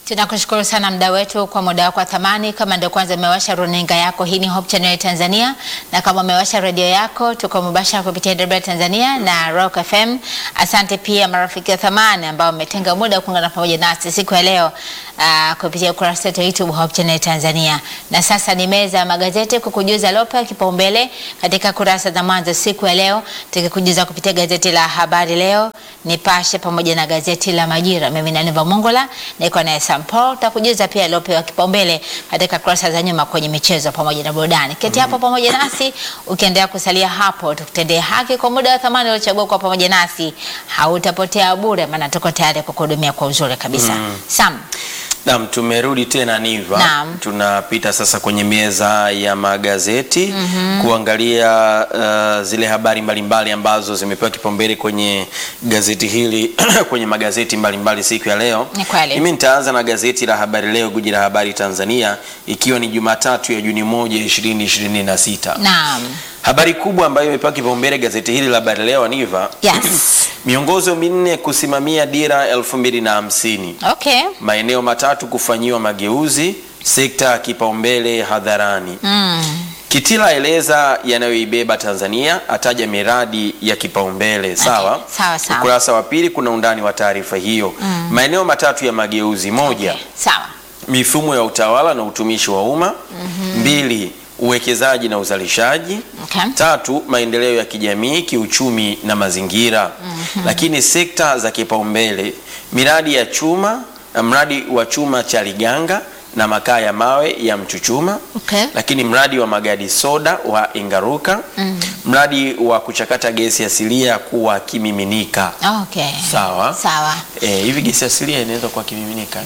Tunakushukuru sana mda wetu kwa muda wako wa thamani. Kama ndio kwanza umewasha runinga yako, hii ni Hope Channel Tanzania, na kama umewasha redio yako, tuko mubashara kupitia DW Tanzania na Rock FM. Asante pia marafiki wa thamani ambao umetenga muda kuungana pamoja nasi siku ya leo uh, kupitia ukurasa wetu wa YouTube Hope Channel Tanzania. Na sasa ni meza ya magazeti kukujuza lopa kipaumbele katika kurasa za mwanzo siku ya leo, tukikujuza kupitia gazeti la Habari Leo, Nipashe pamoja na gazeti la Majira. Mimi ni Aniva Mongola niko na Sam Paul, takujuza pia yaliyopewa kipaumbele katika kurasa za nyuma kwenye michezo pamoja na burudani. Keti hapo pamoja nasi ukiendelea kusalia hapo, tukutendee haki kwa muda wa thamani uliochagua kwa pamoja nasi, hautapotea bure, maana tuko tayari kukuhudumia kwa uzuri kabisa. Sam, Naam, tumerudi tena Niva. Naam. Tunapita sasa kwenye meza ya magazeti kuangalia uh, zile habari mbalimbali ambazo zimepewa kipaumbele kwenye gazeti hili kwenye magazeti mbalimbali siku ya leo. Ni kweli. Mimi nitaanza na gazeti la Habari Leo, guji la habari Tanzania, ikiwa ni Jumatatu ya Juni moja 2026. naam, Habari kubwa ambayo imepewa kipaumbele gazeti hili la Habari Leo Niva, yes, miongozo minne kusimamia dira 2050 okay, maeneo matatu kufanyiwa mageuzi, sekta ya kipaumbele hadharani. mm. Kitila aeleza yanayoibeba Tanzania, ataja miradi ya kipaumbele. Sawa sawa, sawa. Ukurasa wa pili kuna undani wa taarifa hiyo. Maeneo matatu ya mageuzi: moja, Okay, sawa, mifumo ya utawala na utumishi wa umma; mbili, uwekezaji na uzalishaji; okay, tatu maendeleo ya kijamii kiuchumi na mazingira lakini sekta za kipaumbele miradi ya chuma mradi wa chuma cha Liganga na makaa ya mawe ya Mchuchuma okay, lakini mradi wa magadi soda wa Ingaruka mradi wa kuchakata gesi asilia kuwa kimiminika okay, sawa sawa. Eh, hivi gesi asilia inaweza kuwa kimiminika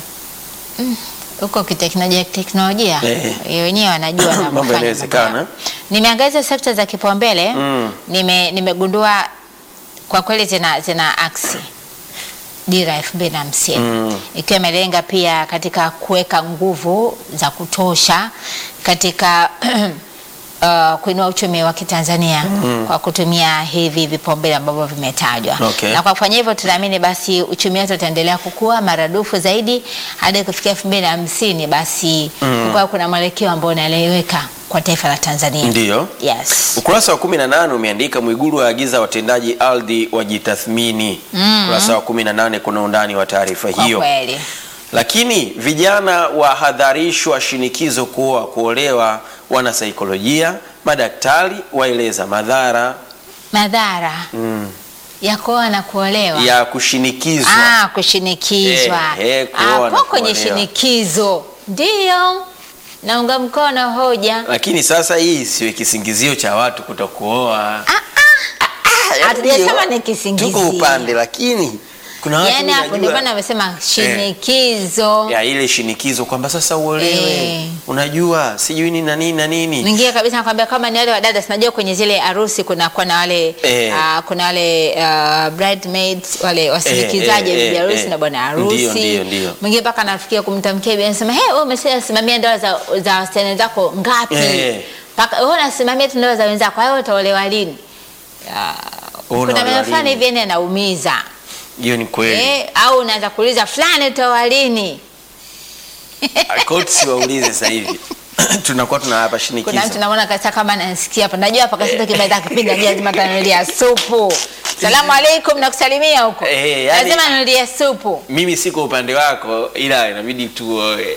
huko kiteknolojia teknolojia Eh. eh, wenyewe wanajua Mambo wanavyofanya yanawezekana. mambo yao. Nimeangazia sekta za kipaumbele Mm. nime nimegundua kwa kweli zina zina aksi dira elfu mbili na hamsini Mm. ikiwa imelenga pia katika kuweka nguvu za kutosha katika uh, kuinua uchumi wa Kitanzania kwa kutumia hivi vipaumbele ambavyo vimetajwa. Okay. Na kwa kufanya hivyo tunaamini basi uchumi wetu utaendelea kukua maradufu zaidi hadi kufikia elfu mbili na hamsini basi kukawa kuna mwelekeo ambao unaeleweka kwa taifa la Tanzania. ndiyo Yes. Ukurasa wa 18 umeandika Mwigulu waagiza watendaji ardhi wajitathmini. Ukurasa wa 18 kuna undani wa taarifa Kwa hiyo. kweli. Lakini vijana wahadharishwa shinikizo kuoa kuolewa, wanasaikolojia, madaktari waeleza madhara Madhara ya kuoa na kuolewa. ya kushinikizwa. Ah, kushinikizwa. Eh, eh, kuoa na Hapo kwenye kuolewa. shinikizo ndio naunga mkono hoja. Lakini sasa hii isiwe kisingizio cha watu kutokuoa. Hatujasema ni kisingizio. Tuko upande lakini kuna watu Yaani mimi hapo ndio najua- maana amesema shinikizo. ya ile shinikizo kwamba sasa uolewe, Eh. unajua sijui nini na nini na nini. Mwingine kabisa nakwambia kama ni wale wadada, sinajua kwenye zile harusi kuna kuna na wale Eh. ah, kuna wale ah, bridesmaids wale wasindikizaji Eh, eh, bibi eh, harusi eh. na bwana harusi. Ndio, ndio, ndio. Mwingine mpaka anafikia kumtamkia bibi anasema, "Hey, wewe umesimamia ndoa za za wasichana zako ngapi?" Eh. Mpaka wewe unasimamia tu ndoa za wenzako, wewe utaolewa lini? Ah, Kuna Unaolewa maneno fulani lini? hivi yani yanaumiza. Hiyo ni kweli. Eh, au unaanza kuuliza fulani utaoa lini? Coach siwaulize sasa hivi. Tunakuwa tunawapa shinikizo. Kuna mtu namuona kabisa kama anasikia hapa. Najua hapa kasita kimeweza kipinda njia lazima tanulia supu. Salamu alaikum nakusalimia huko. Eh, yani- Lazima nulie supu. Mimi siko upande wako ila inabidi tuoe.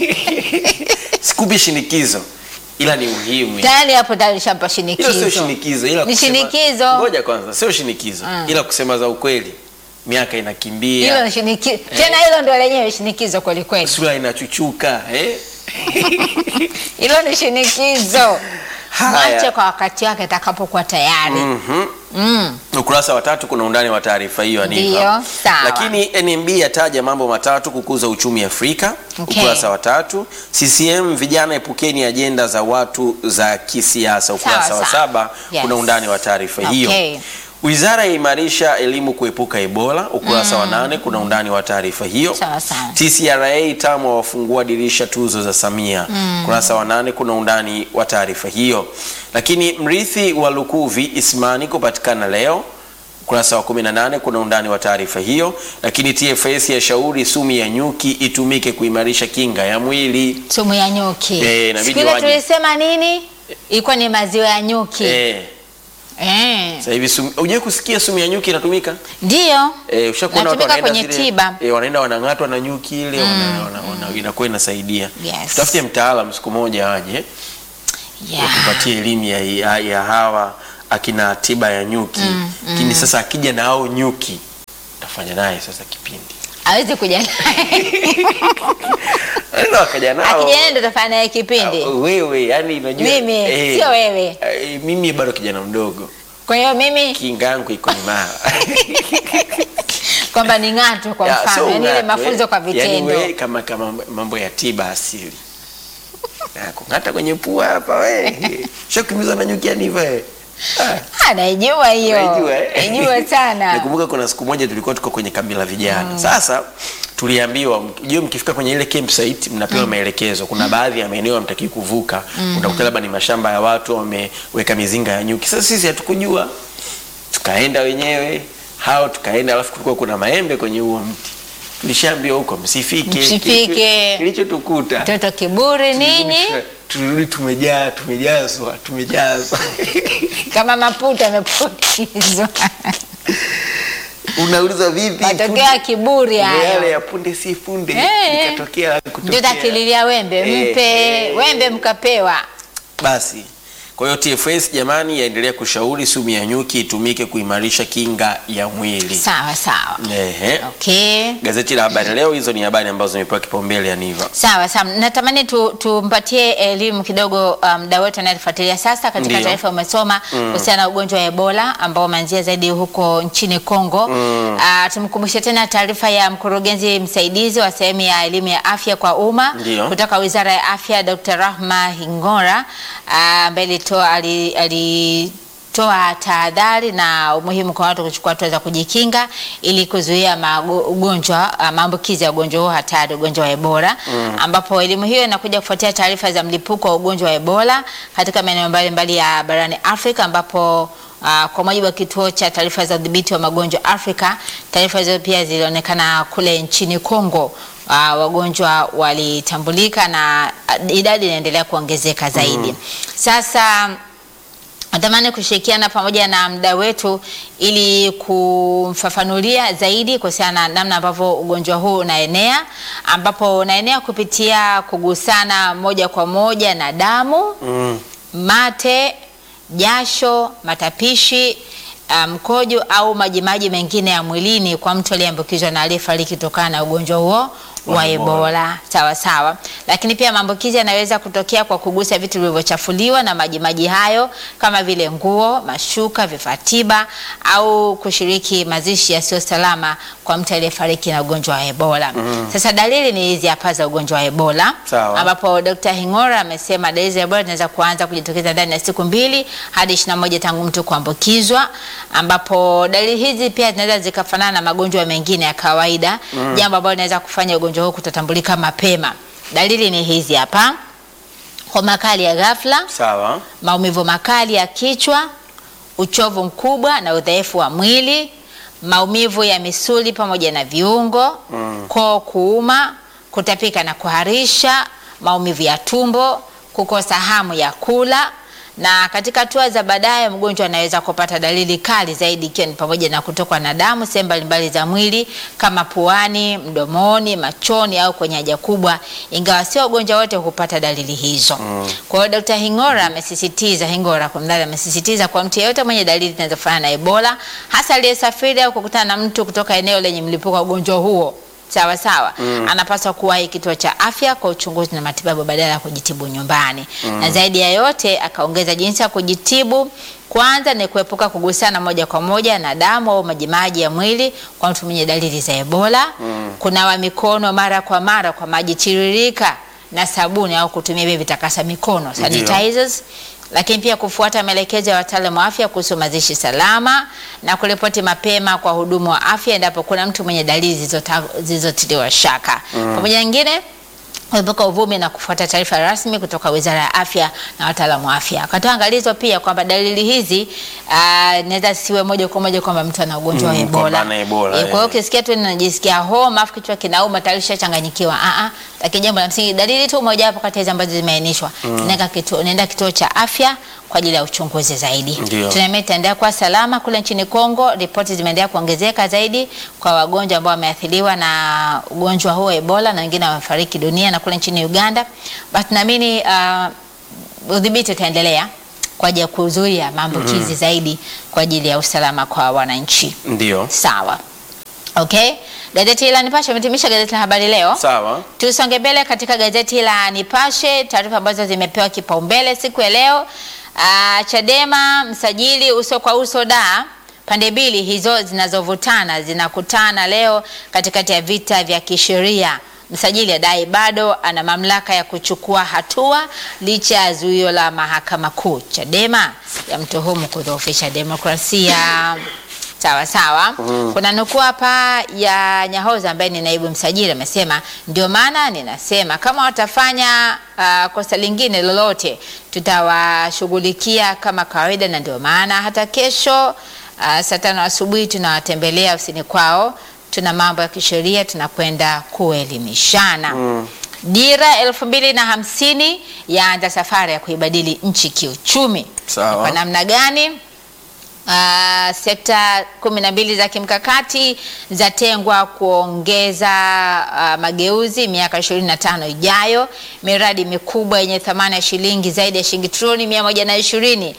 Sikupi shinikizo ila ni muhimu. Tayari hapo tayari shampa Hilo shinikizo. sio shinikizo ila Ni kusema- shinikizo. Ngoja kwanza, sio shinikizo Mm. ila kusema za ukweli. Miaka inakimbia. Hilo ni shinikizo. Tena hilo ndio lenyewe shinikizo kweli kweli. Sura inachuchuka, eh? Hilo ni shinikizo. Haya. Mwache kwa wakati wake atakapokuwa tayari. Mhm. Mm. Ukurasa wa tatu kuna undani wa taarifa hiyo Aniva. Ndio, sawa. Lakini NMB yataja mambo matatu kukuza uchumi Afrika. Okay. Ukurasa wa tatu. CCM vijana epukeni ajenda za watu za kisiasa. Ukurasa Sawa, wa sawa. saba Yes. kuna undani wa taarifa hiyo. Okay. Wizara yaimarisha elimu kuepuka Ebola. Ukurasa wa nane kuna undani wa taarifa hiyo. Sawa, sawa. TCRA TAMWA wafungua dirisha tuzo za Samia. Ukurasa wa nane kuna undani wa taarifa hiyo. Lakini mrithi wa Lukuvi Ismani kupatikana leo. Ukurasa wa 18 kuna undani wa taarifa hiyo. Lakini TFS yashauri sumu ya nyuki itumike kuimarisha kinga ya mwili. Sumu ya nyuki. Eh, inabidi Siku ile waje. tulisema nini? Ilikuwa ni maziwa ya nyuki. Eh, Eh. sasa hivi sumu, hujai kusikia sumu ya nyuki inatumika? Ndio. Eh, ushakuona watu Natumika wanaenda kwenye zile- tiba. Eh, wanaenda wanang'atwa na nyuki ile wana, wana, wana, inakuwa inasaidia. Yes. Tutafute mtaalamu siku moja aje Yeah. tupatie elimu ya, ya, ya hawa akina tiba ya nyuki lakini sasa akija na hao nyuki tafanya naye sasa kipindi Hawezi kuja naye. Ndio akaja nao Akija naye ndo tafanya naye kipindi. Ah, wewe yani unajua Mimi, sio wewe. eh, mimi bado kijana mdogo Kwa hiyo mimi kinga yangu iko imara kwamba ni ng'ato kwa Ya, mfano, so yani ile ung'atwe. mafunzo kwa Yaani vitendo. we, kama kama mambo ya tiba asili Na kung'ata kwenye pua hapa we shakumiza na nyuki yani hivyo eh. Ah. Ah, naijua hiyo. Unajua, eh? Naijua sana. Nakumbuka kuna siku moja tulikuwa tuko kwenye kambi la vijana. Sasa tuliambiwa mjue, mkifika kwenye ile campsite mnapewa maelekezo. Kuna baadhi ya maeneo hamtakii kuvuka, unakuta labda ni mashamba ya watu wameweka mizinga ya nyuki. Sasa sisi hatukujua, tukaenda wenyewe hao, tukaenda alafu kulikuwa kuna maembe kwenye huo mti. Tulishaambiwa huko msifike, Msifike. Kilicho- kilichotukuta Mtoto kiburi nini? tulirudi tumejaa, tumejazwa, tumejazwa Kama maputa yamepukizwa. unauliza vipi? Matokeo ya kiburi Ndio yale hayo. ya punde si punde Eh. ikatokea Ndio kutokea. takililia wembe, Eh, mpe eh. wembe mkapewa. Basi kwa hiyo TFS jamani, yaendelea kushauri sumu ya nyuki itumike kuimarisha kinga ya mwili. Sawa sawa. Ehe. Okay. Gazeti la Habari Leo, hizo ni habari ambazo zimepewa kipaumbele ya Niva. Sawa sawa, natamani tu, tumpatie elimu kidogo mda um, wetu anayetufuatilia sasa. Katika Ndiyo. taarifa umesoma kuhusiana na ugonjwa wa Ebola ambao umeanzia zaidi huko nchini Kongo. Uh, tumkumbushe tena taarifa ya mkurugenzi msaidizi wa sehemu ya elimu ya afya kwa umma Ndiyo. kutoka Wizara ya Afya, Dr. Rahma Hingora ah, ambaye alitoa ali, ali toa tahadhari na umuhimu kwa watu kuchukua hatua za kujikinga ili kuzuia mago- ugonjwa ah, maambukizi ya ugonjwa huo hatari, ugonjwa wa Ebola ambapo elimu hiyo inakuja kufuatia taarifa za mlipuko wa ugonjwa wa Ebola katika maeneo mbalimbali ya barani Afrika ambapo ah, kwa mujibu wa kituo cha taarifa za udhibiti wa magonjwa Afrika, taarifa hizo pia zilionekana kule nchini Kongo. Uh, wagonjwa walitambulika na ah, idadi inaendelea kuongezeka zaidi. Sasa natamani kushirikiana pamoja na mda wetu ili kumfafanulia zaidi kuhusiana na namna ambavyo ugonjwa huu unaenea, ambapo unaenea kupitia kugusana moja kwa moja na damu, Mm. mate, jasho, matapishi, ah, mkojo au majimaji mengine ya mwilini kwa mtu aliyeambukizwa na aliyefariki kutokana na ugonjwa huo wa Wa Ebola. Ebola. Sawa sawa, lakini pia maambukizi yanaweza kutokea kwa kugusa vitu vilivyochafuliwa na majimaji hayo kama vile nguo, mashuka, vifaa tiba au kushiriki mazishi yasiyo salama kwa mtu aliyefariki na ugonjwa wa Ebola. Sasa dalili ni hizi hapa za ugonjwa wa Ebola Sawa. ambapo Dr. Hingora amesema dalili za Ebola zinaweza kuanza kujitokeza ndani ya siku mbili hadi 21 tangu mtu kuambukizwa, ambapo dalili hizi pia zinaweza zikafanana na magonjwa mengine ya kawaida, jambo ambalo linaweza kufanya ugonjwa huu kutotambulika mapema. Dalili ni hizi hapa: homa kali ya ghafla, Sawa. maumivu makali ya kichwa, uchovu mkubwa na udhaifu wa mwili, maumivu ya misuli pamoja na viungo, koo kuuma, kutapika na kuharisha, maumivu ya tumbo, kukosa hamu ya kula. Na katika hatua za baadaye, mgonjwa anaweza kupata dalili kali zaidi, ikiwa ni pamoja na kutokwa na damu sehemu mbalimbali za mwili kama puani, mdomoni, machoni au kwenye haja kubwa, ingawa sio wagonjwa wote hupata dalili hizo. Kwa hiyo Dr. Hingora amesisitiza Hingora kwa mdada amesisitiza kwa mtu yeyote mwenye dalili zinazofanana na Ebola, hasa aliyesafiri au kukutana na mtu kutoka eneo lenye mlipuko wa ugonjwa huo sawa sawa, anapaswa kuwahi kituo cha afya kwa uchunguzi na matibabu badala ya kujitibu nyumbani. Na zaidi ya yote, akaongeza jinsi ya kujitibu kwanza ni kuepuka kugusana moja kwa moja na damu au majimaji ya mwili kwa mtu mwenye dalili za Ebola, kunawa mikono mara kwa mara kwa maji tiririka na sabuni au kutumia vile vitakasa mikono sanitizers lakini pia kufuata maelekezo ya wataalamu wa afya kuhusu mazishi salama na kuripoti mapema kwa hudumu wa afya endapo kuna mtu mwenye dalili zilizota- zilizotiliwa shaka. Pamoja na nyingine kuepuka uvumi na kufuata taarifa rasmi kutoka Wizara ya Afya na wataalamu wa afya. Akatoa angalizo pia kwamba dalili hizi uh, inaweza siwe moja kwa moja kwamba mtu ana ugonjwa wa Mm, Ebola. kwamba ana Ebola, Eh, Kwa hiyo eh. ukisikia tu ninajisikia homa afu kichwa kinauma tayari ushachanganyikiwa. Ah ah. Lakini jambo la msingi dalili tu moja hapo kati ya hizo ambazo zimeainishwa. Nenda kituo nenda kituo cha afya kwa ajili ya uchunguzi zaidi. Ndio. Tunaamini itaendelea kuwa salama kule nchini Kongo. Ripoti zimeendelea kuongezeka zaidi kwa wagonjwa ambao wameathiriwa na ugonjwa huo Ebola na wengine wamefariki dunia, na kule nchini Uganda. Basi tunaamini uh, udhibiti utaendelea kwa ajili ya kuzuia maambukizi zaidi kwa ajili ya usalama kwa wananchi. Ndio. Sawa. Okay. Gazeti la Nipashe umetimisha gazeti la Habari Leo. Sawa. Tusonge mbele katika gazeti la Nipashe, taarifa ambazo zimepewa kipaumbele siku ya leo. Ah, Chadema msajili uso kwa uso da pande mbili hizo zinazovutana zinakutana leo katikati ya vita vya kisheria. Msajili adai bado ana mamlaka ya kuchukua hatua licha ya zuio la mahakama kuu. Chadema yamtuhumu kudhoofisha demokrasia. Sawa sawa. Kuna nukuu hapa ya Nyahoza ambaye ni naibu msajili amesema, ndio maana ninasema kama watafanya ah, kosa lingine lolote tutawashughulikia kama kawaida, na ndio maana hata kesho ah, saa tano asubuhi tunawatembelea ofisini kwao, tuna mambo ya kisheria tunakwenda kuelimishana. Dira elfu mbili na hamsini yaanza safari ya kuibadili nchi kiuchumi. Sawa. Kwa namna gani? Uh, sekta kumi na mbili za kimkakati zatengwa kuongeza uh, mageuzi miaka 25 ijayo. Miradi mikubwa yenye thamani ya shilingi zaidi ya shilingi trilioni mia moja na ishirini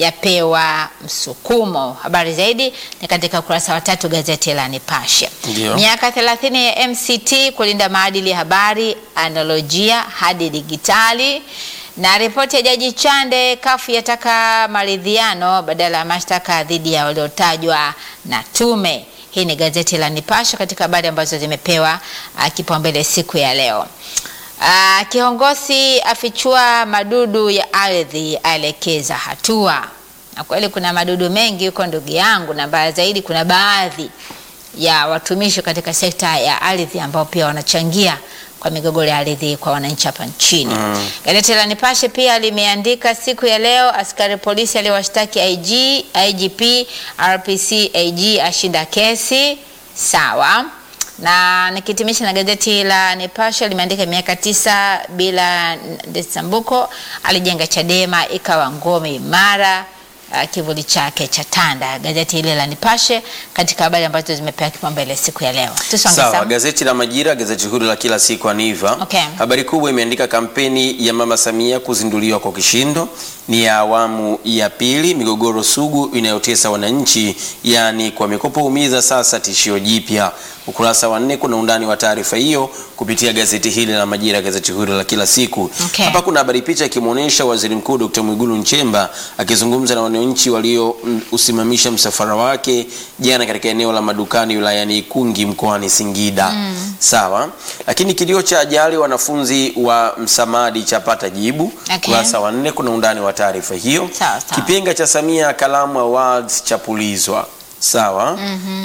yapewa msukumo. Habari zaidi ni katika ukurasa wa tatu gazeti la Nipashe. Ndio. Miaka 30 ya MCT kulinda maadili ya habari, analojia hadi digitali na ripoti ya Jaji Chande, kafu yataka maridhiano badala ya mashtaka dhidi ya waliotajwa na tume. Hii ni gazeti la Nipashe katika habari ambazo zimepewa ah, kipaumbele siku ya leo. Ah, kiongozi afichua madudu ya ardhi, aelekeza hatua. Na kweli kuna madudu mengi huko ndugu yangu, na mbaya zaidi kuna baadhi ya watumishi katika sekta ya ardhi ambao pia wanachangia kwa migogoro ya ardhi kwa wananchi hapa nchini. Gazeti la Nipashe pia limeandika siku ya leo, askari polisi aliyewashtaki IG, IGP, RPC, AG ashinda kesi. Sawa. Na nikitimisha na gazeti la Nipashe limeandika miaka tisa bila Ndesambuko alijenga Chadema ikawa ngome imara uh, kivuli chake cha tanda. Gazeti hili la Nipashe katika habari ambazo zimepewa kipaumbele siku ya leo. Tusonge Sawa, sawa. gazeti la Majira, gazeti huru la kila siku Aniva. Okay. Habari kubwa imeandika kampeni ya Mama Samia kuzinduliwa kwa kishindo, ni ya awamu ya pili. Migogoro sugu inayotesa wananchi, yaani kwa mikopo umiza, sasa tishio jipya. Ukurasa wa nne kuna undani wa taarifa hiyo kupitia gazeti hili la Majira, gazeti huru la kila siku. Okay. Hapa kuna habari picha ikimwonyesha Waziri Mkuu Dr. Mwigulu Nchemba akizungumza na wananchi waliousimamisha msafara wake jana katika eneo la madukani wilayani Ikungi mkoani Singida. Sawa, lakini kilio cha ajali wanafunzi wa Msamadi chapata jibu. Okay. Kurasa wa nne kuna undani wa taarifa hiyo. Sawa, sawa. Kipenga cha Samia Kalamu Awards chapulizwa. Sawa.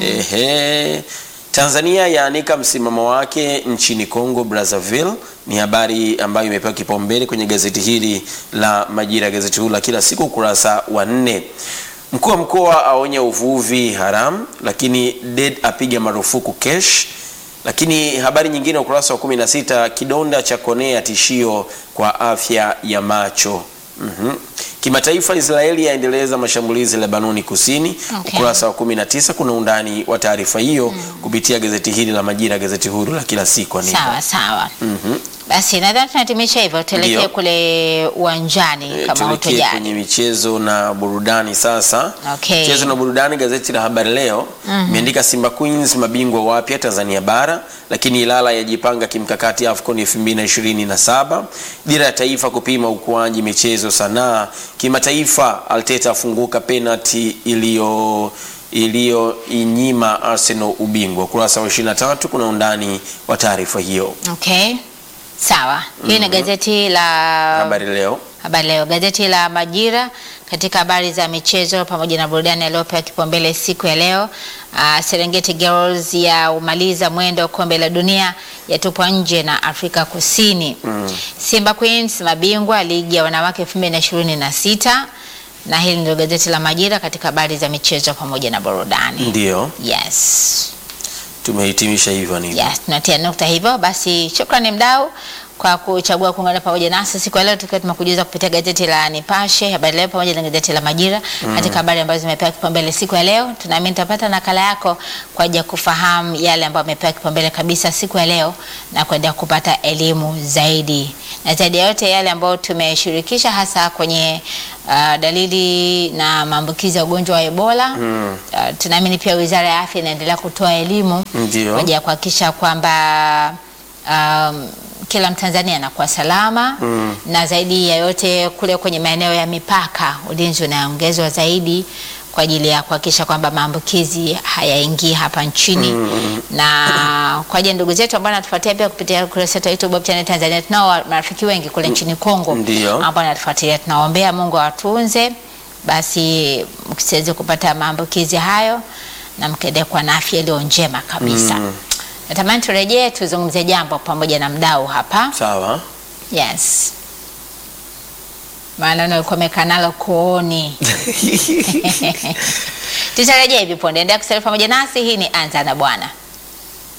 Ehe. Tanzania yaanika msimamo wake nchini Congo Brazzaville, ni habari ambayo imepewa kipaumbele kwenye gazeti hili la Majira, gazeti huru la kila siku, ukurasa wa nne. Mkuu wa mkoa aonya uvuvi haramu, lakini DED apiga marufuku kesh. Lakini habari nyingine ukurasa wa 16, kidonda cha konea tishio kwa afya ya macho. Mhm. Kimataifa, Israeli yaendeleza mashambulizi Lebanoni Kusini. Okay. Ukurasa wa 19 kuna undani wa taarifa hiyo kupitia gazeti hili la Majira, gazeti huru la kila siku. Anita. Sawa sawa. Mhm. Basi nadhani tunahitimisha hivyo, tuelekee Ndio. kule uwanjani E, kama tuelekee utojani. kwenye michezo na burudani sasa. Okay. Michezo na burudani, gazeti la Habari Leo imeandika Simba Queens mabingwa wapya Tanzania Bara, lakini Ilala yajipanga kimkakati AFCON 2027. Dira ya taifa kupima ukuaji michezo sanaa. Kimataifa, Arteta afunguka penalty iliyo iliyoinyima Arsenal ubingwa. Ukurasa wa 23 kuna undani wa taarifa hiyo. Okay. Sawa. Hii ni gazeti la Habari Leo. Habari Leo, gazeti la Majira katika habari za michezo pamoja na burudani yaliyopewa kipaumbele siku ya leo. Uh, Serengeti Girls ya umaliza mwendo kombe la dunia yatupwa nje na Afrika Kusini. Simba Queens mabingwa ligi ya wanawake 2026 na hili ndio gazeti la Majira katika habari za michezo pamoja na burudani. Ndio Yes. tumehitimisha hivyo ni Yes, tunatia nukta hivyo. Basi shukrani mdau kwa kuchagua kuungana pamoja nasi siku ya leo, tukiwa tumekujuza kupitia gazeti la Nipashe Habari Leo pamoja na gazeti la Majira katika habari ambazo zimepewa kipaumbele siku ya leo. Tunaamini tutapata nakala yako kwa ajili ya kufahamu yale ambayo yamepewa kipaumbele kabisa siku ya leo na kuendelea kupata elimu zaidi, na zaidi ya yote yale ambayo tumeshirikisha hasa kwenye uh, dalili na maambukizi ya ugonjwa wa Ebola. Uh, tunaamini pia Wizara ya Afya inaendelea kutoa elimu Ndio. kwa ajili ya kuhakikisha kwamba um, kila Mtanzania anakuwa salama Mm. na zaidi ya yote kule kwenye maeneo ya mipaka ulinzi unaongezwa zaidi kwa ajili ya kuhakikisha kwamba maambukizi hayaingii hapa nchini na kwa ajili ya ndugu zetu ambao wanatufuatia pia kupitia ukurasa wetu wa YouTube Hope Channel Tanzania, tunao wa- marafiki wengi kule nchini Kongo Ndio. ambao wanatufuatilia. Tunawaombea Mungu awatunze, basi msiweze kupata maambukizi hayo na mkaendelea kuwa na afya iliyo njema kabisa. Mm. Natamani turejee tuzungumzie jambo pamoja na mdau hapa. sawa. Yes. Maana ulikuwa umekaa nalo kooni. Tutarejea hivi punde. Endelea kusalia pamoja nasi. Hii ni Anza na Bwana.